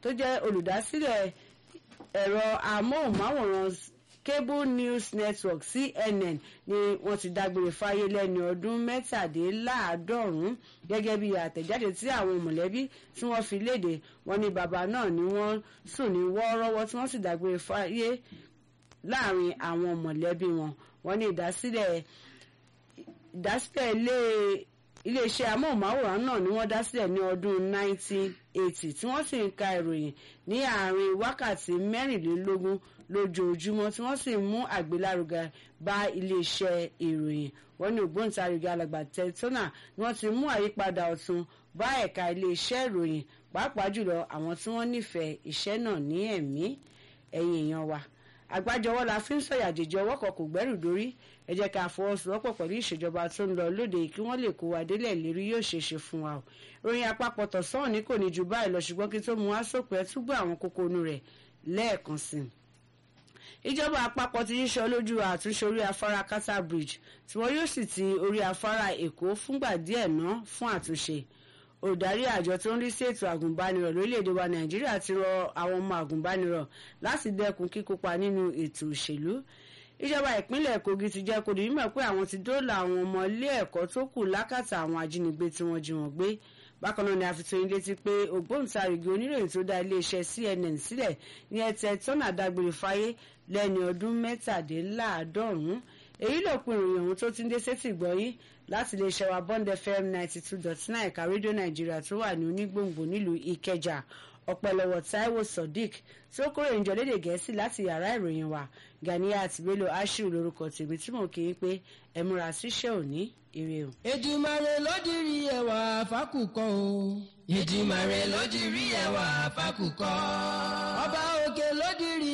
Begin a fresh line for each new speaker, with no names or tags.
tó jẹ́ olùdásílẹ̀ ẹ̀rọ amóhùnmáwòrán cable news network cnn ni wọ́n ti dágbére fáyé lẹ́ni ọdún mẹ́tàdínláàádọ́rùn-ún gẹ́gẹ́ bí àtẹ̀jáde tí àwọn mọ̀lẹ́bí tí wọ́n fi léde wọ́n ní bàbá náà ni wọ́n sùn ní wọ́ọ́rọ́wọ́ tí wọ́n sì dágbére fáyé láàrin àwọn mọ̀lẹ́bí wọn wọ́n ní ìdásílẹ̀ ìdásílẹ̀ ilé iléeṣẹ́ amóhùnmáwòrán náà ni wọ́n dá sílẹ̀ ní ọdún 1980 tí wọ́n sì ń ka ìròyìn ní àárín wákàtí mẹ́rìnlélógún lójoojúmọ́ tí wọ́n sì mú àgbélárugẹ bá iléeṣẹ́ ìròyìn wọ́n ní ògbóǹtarìgì alàgbà tẹ́tọ́nà ni wọ́n ti mú àyípadà ọ̀tun bá ẹ̀ka iléeṣẹ́ ìròyìn pàápàá jùlọ àwọn tí wọ́n nífẹ̀ẹ́ iṣẹ́ náà ní ẹ̀mí ẹ̀yìn èèyàn wa àgbájọwọ́ la fi ń sọ̀yà jèjì ọwọ́ kan kò gbẹ́rù dórí ẹ jẹ́ ká fọwọ́sowọ́pọ̀ pẹ̀lú ìṣèjọba tó ń lọ lóde kí wọ́n lè kó wa délẹ̀ lérí yóò ṣe é ṣe fún wa o ròyìn àpapọ̀ tọ̀sán ní kò ní ju báyìí lọ ṣùgbọ́n kí tó mú wá sópin ẹ túbọ̀ àwọn kókó inú rẹ̀ lẹ́ẹ̀kan sí i ìjọba àpapọ̀ ti yíṣọ lójú àtúnṣe orí afárá kata bridge tí wọ́n yóò sì ti orí afárá èkó fúngbà díẹ̀ ná fún àtúnṣe olùdarí àjọ tó ń rí sí ètò àgùnbánirọ̀ lórílẹ̀‐èdè wa nàìjíríà ti rọ àwọn ọmọ àgùnbánirọ̀ láti dẹ́kun kíkópa nínú ètò òṣèlú ìjọba ìpínlẹ̀ kogi ti jẹ́ kó di mímọ̀ pé àwọn ti dóòlà àwọn ọmọ ilé ẹ̀kọ́ tó kù lákàtà àwọn ajínigbé tí wọ́n jí wọn gbé bákan náà ni a fi tó yín létí pé ògbóǹtarìgì oníròyìn tó dá iléeṣẹ́ cnn sílẹ̀ ní ẹtẹ tọ́nà dágbére fáyé lẹ́ni ọdún mẹ́tàdínláàádọ́rùn-ún èyí ló pin ìròyìn ohun tó ti ń dé sétí gbọ́yìn láti lè ṣẹwà bond fm ninety two dot nine ẹ̀ka rédíò nàìjíríà tó wà ní onígbòǹgbò nílùú ìkẹjà ọ̀pẹ̀lọ̀wọ̀ taiwo sodiq tí ó kórè ìjọ lédè gẹ̀ẹ́sì láti yàrá ìròyìn wa ganiat bello ashiru lórúkọ tèmi tí mò ń kí i pé ẹ múra síṣẹ́ òní ire o.
Èdùmàrè ló dirí ẹwà fákùkọ o. Èdùmàrè ló dirí ẹwà fákùkọ. Ọba òkè ló dirí